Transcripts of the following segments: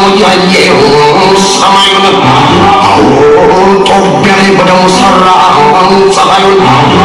ያየው ሰማዩን አዎ ጦቢያ ላይ በደሙ ሰራ ፀሐዩን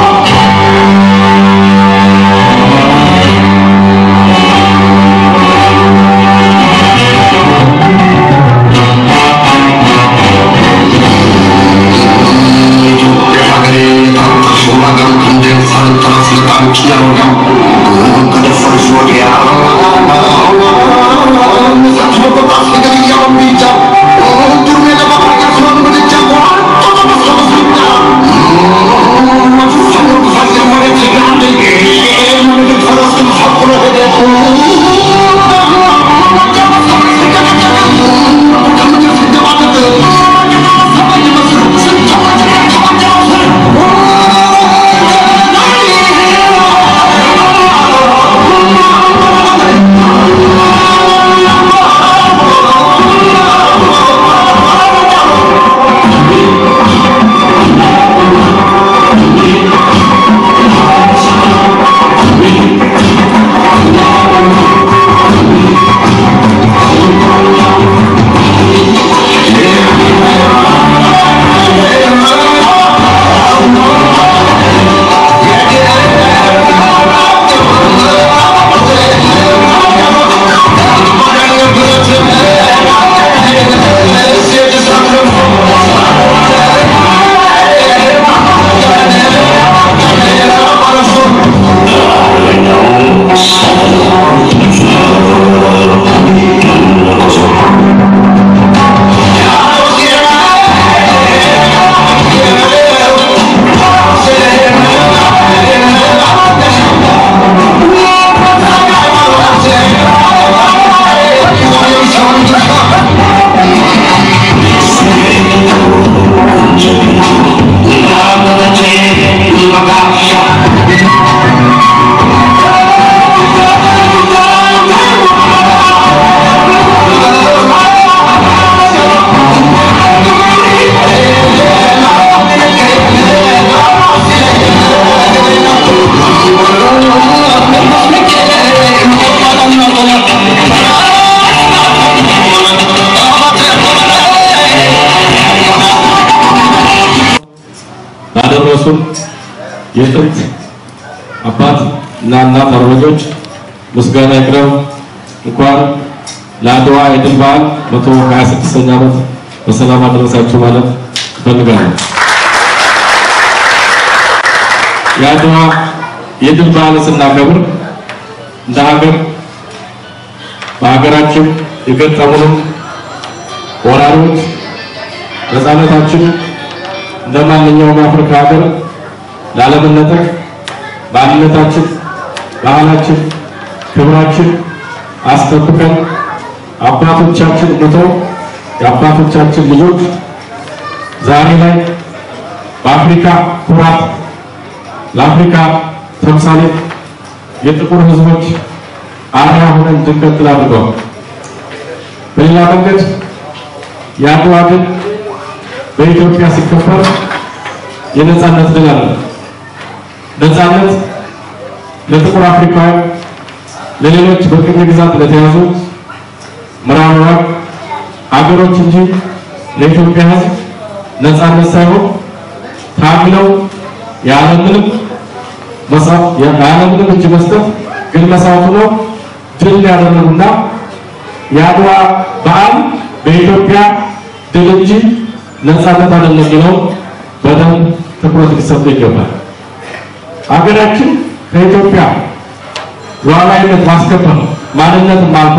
ላደረሱን የጥንት አባት እና እናት አርበኞች ምስጋና ይቅረብ። እንኳን ለአድዋ የድል በዓል 126ኛ ዓመት በሰላም አደረሳችሁ ማለት እፈልጋለሁ። የአድዋ የድል በዓል ስናከብር እንደ ሀገር በሀገራችን የገጠሙንም ወራሪዎች ነፃነታችን እንደ ማንኛውም የአፍሪካ ሀገር ላለመነጠቅ ማንነታችን፣ ባህላችን፣ ክብራችን አስጠብቀን አባቶቻችን ሙተው የአባቶቻችን ልጆች ዛሬ ላይ በአፍሪካ ኩራት ለአፍሪካ ተምሳሌት የጥቁር ሕዝቦች አርአያ ሆነን እንድንቀጥል አድርገዋል። በሌላ መንገድ የአድዋ ድል በኢትዮጵያ ሲከበር የነጻነት ድል አለ። ነጻነት ለጥቁር አፍሪካውያን፣ ለሌሎች በቅኝ ግዛት ለተያዙ ምዕራባውያን አገሮች እንጂ ለኢትዮጵያ ሕዝብ ነጻነት ሳይሆን ታግለው ያለምንም መስዋዕት ያለምንም እጅ መስጠት ግን መስዋዕት ነው ድል ያደረጉና የአድዋ በዓል በኢትዮጵያ ድል እንጂ ነጻነት አይደለም የሚለው በደንብ ትኩረት ሊሰጠው ይገባል። ሀገራችን ከኢትዮጵያ ሉዓላዊነት ማስከበር ማንነትን ማልማ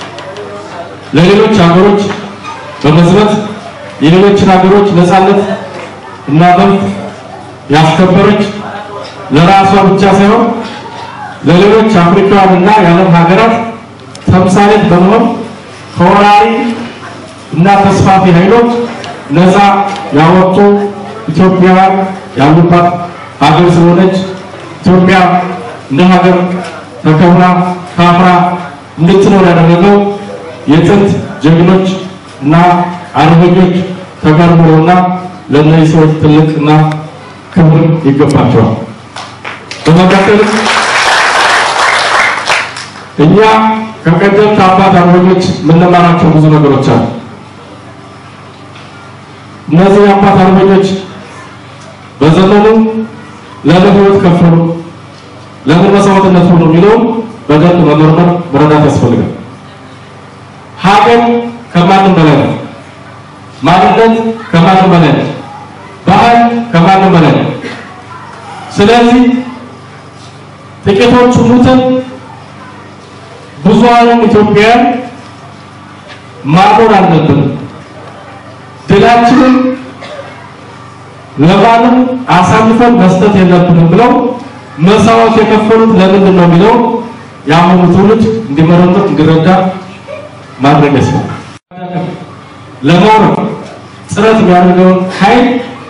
ለሌሎች ሀገሮች በመዝመት የሌሎችን ሀገሮች ነጻነት እና መብት ያስከበረች ለራሷ ብቻ ሳይሆን ለሌሎች አፍሪካውያን እና የዓለም ሀገራት ተምሳሌት በመሆን ከወራሪ እና ተስፋፊ ኃይሎች ነፃ ያወጡ ኢትዮጵያውያን ያሉባት ሀገር ስለሆነች ኢትዮጵያ እንደ ሀገር ተከብራ ታፍራ እንድትኖር ያደረገው የጥንት ጀግኖች እና አርበኞች ተጋድሎና ለእነዚህ ሰዎች ትልቅና ክብር ይገባቸዋል። በመቀጠል እኛ ከቀደምት አባት አርበኞች የምንማራቸው ብዙ ነገሮች አሉ። እነዚህ አባት አርበኞች በዘመኑ ለምን ሕይወት ከፈሉ፣ ለምን መስዋዕትነት ሆኑ የሚለውን በደንብ መመርመር መረዳት ያስፈልጋል። ሀገር ከማንም በላይ ነው። ማንነት ከማንም በላይ ነው። ባህል ከማንም በላይ ነው። ስለዚህ ጥቂቶቹ ሙተን ብዙሃኑን ኢትዮጵያውያን ማኖር አለብን። ድላችንን ለማንም አሳልፈን መስጠት የለብንም ብለው መስዋዕት የከፈሉት ለምንድን ነው የሚለው የአሁኑ ትውልድ እንዲመረምር እንዲረዳ ማድረግ ያስፈልጋል። ለማውረድ ጥረት የሚያደርገውን ኃይል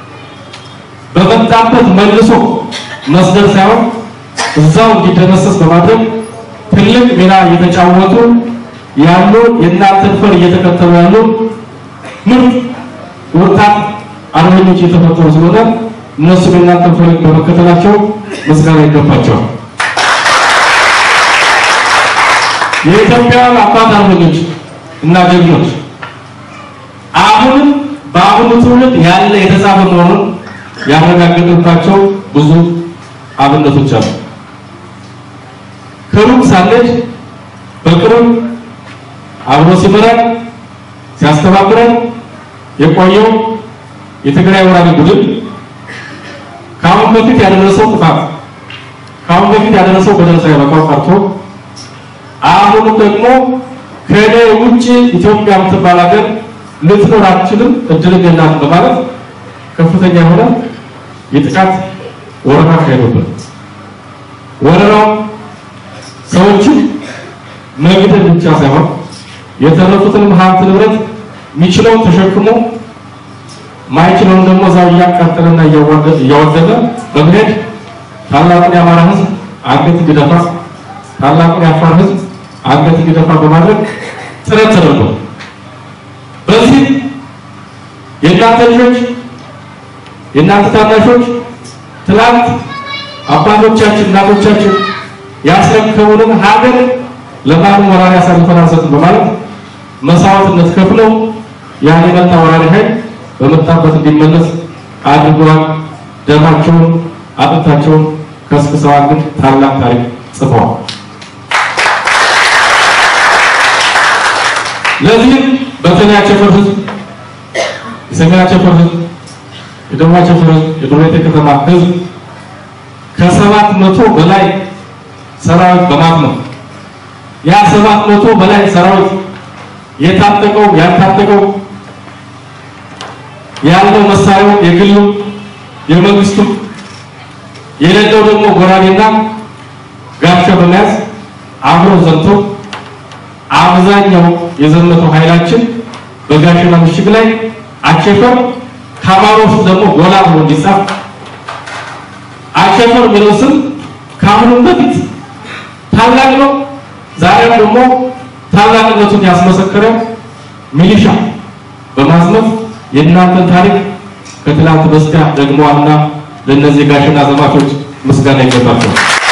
በመጣበት መልሶ መስደድ ሳይሆን እዛው እንዲደመሰስ በማድረግ ትልቅ ሚና እየተጫወቱ ያሉ የእናንተን ፈር እየተከተሉ ያሉ ምርጥ ወጣት አርበኞች እየተፈጠሩ ስለሆነ እነሱም የእናንተን ፈር በመከተላቸው ምስጋና ይገባቸዋል። የኢትዮጵያ አባት አርበኞች እና ጀግኖች አሁንም በአሁኑ ትውልድ ያለ የተጻፈ መሆኑን ያረጋገጥባቸው ብዙ አብነቶች አሉ። ከሩቅ ሳንሄድ በቅርብ አብሮ ሲመራን ሲያስተባብረን የቆየው የትግራይ ወራሪ ቡድን ከአሁን በፊት ያደረሰው ጥፋት ከአሁን በፊት ያደረሰው በደረሰ ያበቃው ቀርቶ አሁንም ደግሞ ከእኔ ውጭ ኢትዮጵያ የምትባል ሀገር ልትኖር አትችልም፣ እድልም የላትም በማለት ከፍተኛ የሆነ የጥቃት ወረራ ካሄዱብን ወረራው ሰዎችን መግደል ብቻ ሳይሆን የተረፉትንም ሀብት ንብረት የሚችለውን ተሸክሞ ማይችለውን ደግሞ እዛው እያቃጠለና እያወደመ በመሄድ ታላቁን የአማራ ሕዝብ አንገት እንዲደፋ ታላቁን የአፋር ሕዝብ አንገት እንዲደፋ በማድረግ ጥረት ተደርጎ በዚህ የእናንተ ልጆች የእናንተ ታናሾች ትላንት አባቶቻችን እናቶቻችን ያስረከቡንን ሀገር ለማንም ወራሪ አሳልፈን አንሰጥም በማለት መስዋዕትነት ከፍለው ያን የመጣ ወራሪ ኃይል በመጣበት እንዲመለስ አድርገዋል። ደማቸውን አጥንታቸውን ከስክሰዋል። ግን ታላቅ ታሪክ ጽፈዋል። ለዚህም በተለይ አቸፈር ህዝብ፣ የሰሜን አቸፈር ህዝብ፣ የደቡብ አቸፈር ህዝብ፣ የዱሬቴ ከተማ ህዝብ ከሰባት መቶ በላይ ሰራዊት በማት ነው። ያ ሰባት መቶ በላይ ሰራዊት የታጠቀው ያልታጠቀው ያለው መሳሪያው የግሉ የመንግስቱ የሌለው ደግሞ ጎራዴና ጋሻ በመያዝ አብሮ ዘምቶ አብዛኛው የዘመተው ኃይላችን በጋሸና ምሽግ ላይ አቸፈር ከአማራ ውስጥ ደግሞ ጎላ ብሎ እንዲጻፍ አቸፈር የሚለው ስም ከአሁኑም በፊት ታላቅ ነው። ዛሬም ደግሞ ታላቅነቱን ያስመሰከረ ሚሊሻ በማዝመት የእናንተን ታሪክ ከትላንት በስቲያ ደግመዋልና ለእነዚህ ጋሸና ዘማቾች ምስጋና ይገባቸው።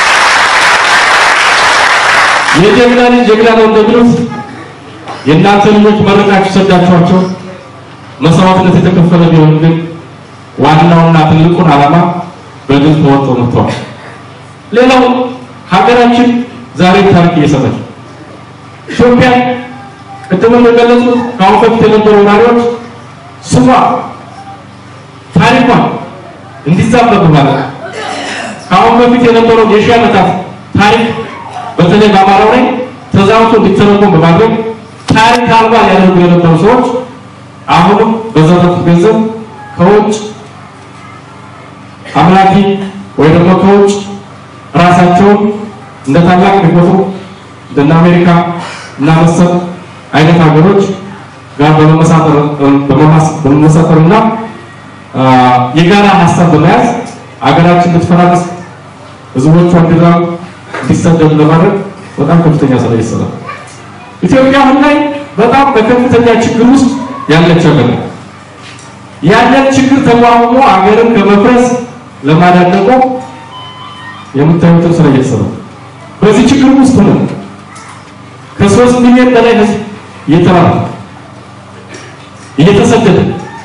የጀግና ልጅ ጀግና ነው እንደሚሉት የእናንተ ልጆች መረቃችሁ ሰዳችኋቸው መስዋዕትነት የተከፈለ ቢሆን ግን ዋናውና ትልቁን ዓላማ በድል ተወጥተው መጥተዋል። ሌላው ሀገራችን ዛሬ ታሪክ እየሰራች ኢትዮጵያ ቅድም እንደገለጹት ከአሁን በፊት የነበሩ ወራሪዎች ስሟ ታሪኳን እንዲዛበብ ማለት ከአሁን በፊት የነበረው የሺህ ዓመታት ታሪክ በተለይ በአማራው ላይ ተዛውቶ እንዲተረጎም በማድረግ ታሪክ አልባ ያደርጉ የነበሩ ሰዎች አሁንም በዘረፉት ገንዘብ ከውጭ አምላኪ ወይ ደግሞ ከውጭ ራሳቸውን እንደ ታላቅ የሚቆጥሩ እንደነ አሜሪካ እና መሰል አይነት ሀገሮች ጋር በመመሳጠርና የጋራ ሀሳብ በመያዝ ሀገራችን እንድትፈራረስ ህዝቦቿ እንዲራብ እንዲሰደዱ ለማድረግ በጣም ከፍተኛ ስራ ይሰራል። ኢትዮጵያ አሁን ላይ በጣም በከፍተኛ ችግር ውስጥ ያለች ሀገር ነው። ያለን ችግር ተቋቁሞ ሀገርን ከመፍረስ ለማዳን ደግሞ የምታዩትን ስራ እየተሰራ በዚህ ችግር ውስጥ ነው ከሶስት ሚሊዮን በላይ ህዝብ እየተባለ እየተሰደደ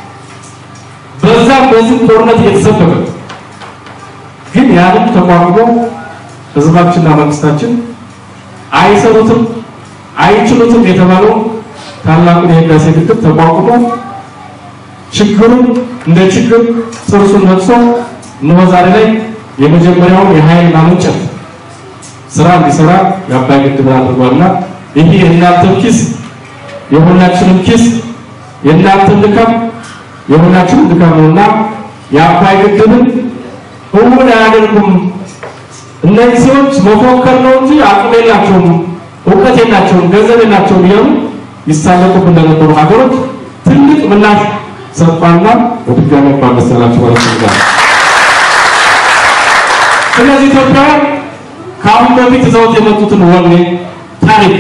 በዛም በዚህ ጦርነት እየተሰበከ ግን ያንን ተቋቁሞ ህዝባችንና መንግስታችን አይሰሩትም አይችሉትም የተባለው ታላቁን የህዳሴ ግድብ ተቋቁሞ ችግሩን እንደ ችግር ጥርሱን ነቅሶ እነሆ ዛሬ ላይ የመጀመሪያውን የኃይል ማመንጨት ስራ እንዲሰራ የአባይ ግድብን አድርጓልና ይህ የእናንተም ኪስ የሁላችንም ኪስ የእናንተም ድካም የሁላችንም ድካም ነውና የአባይ ግድብን እውን አያደርጉም። እነዚህ ሰዎች መፎከር ነው እንጂ አቅም የላቸውም፣ እውቀት የላቸውም፣ ገንዘብ የላቸውም እያሉ ይሳለቁብ እንደነበሩ ሀገሮች ትልቅ ምላሽ ሰጥቷልና በድጋሚ እንኳን ደስ ያላችሁ ማለት ነው። ስለዚህ ኢትዮጵያውያን ከአሁን በፊት ይዘውት የመጡትን ወኔ ታሪክ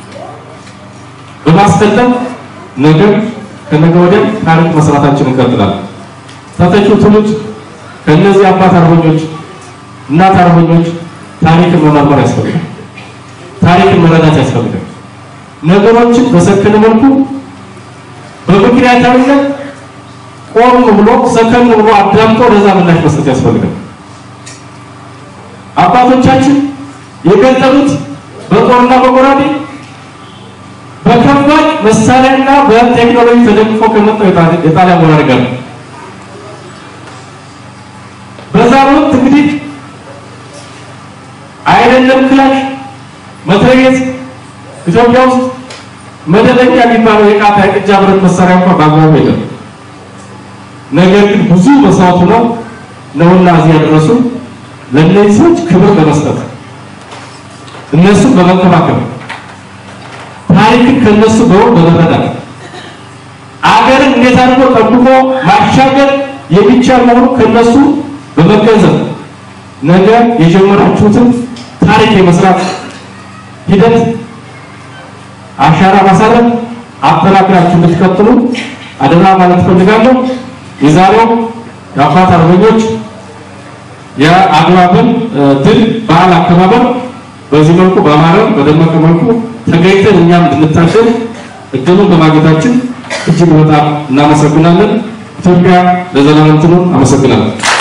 በማስቀጠል ነገ ከነገ ወዲያም ታሪክ መስራታችን እንቀጥላለን። ተተኪው ትውልድ ከእነዚህ አባት አርበኞች እናት አርበኞች ታሪክን መመርመር ያስፈልጋል። ታሪክን መረዳት ያስፈልጋል። ነገሮችን በሰከነ መልኩ በምክንያታዊነት ቆም ብሎ ሰከን ብሎ አዳምጦ ለዛ ምላሽ መስጠት ያስፈልጋል። አባቶቻችን የገጠሉት በጦርና በጎራዴ በከባድ መሳሪያና በቴክኖሎጂ ተደግፎ ከመጣው የጣሊያን ወራሪ ጋር ነው። በዛ ወቅት እንግዲህ አይደለም ክላሽ መትረየስ ኢትዮጵያ ውስጥ መደበኛ የሚባለው የቃታ የቅጃ ብረት መሳሪያ እንኳን በአግባቡ የለም። ነገር ግን ብዙ መስዋዕቱ ነው ነውና እዚህ ያደረሱ ለእነዚህ ሰዎች ክብር በመስጠት እነሱን በመንከባከብ ታሪክን ከነሱ በወር በመረዳት አገርን እንዴት አድርጎ ጠብቆ ማሻገር የሚቻል መሆኑ ከነሱ በመገንዘብ ነገ የጀመራችሁትን ታሪክ የመስራት ሂደት አሻራ ማሳረፍ አጠናክራችሁ እንድትቀጥሉ አደራ ማለት ፈልጋለሁ። የዛሬው የአባት አርበኞች የአድዋን ድል በዓል አከባበር በዚህ መልኩ በአማረ በደመቀ መልኩ ተገኝተን እኛም እንድንታደል እድሉን በማግኘታችን እጅግ በጣም እናመሰግናለን። ኢትዮጵያ ለዘላለም ትኑር። አመሰግናለሁ።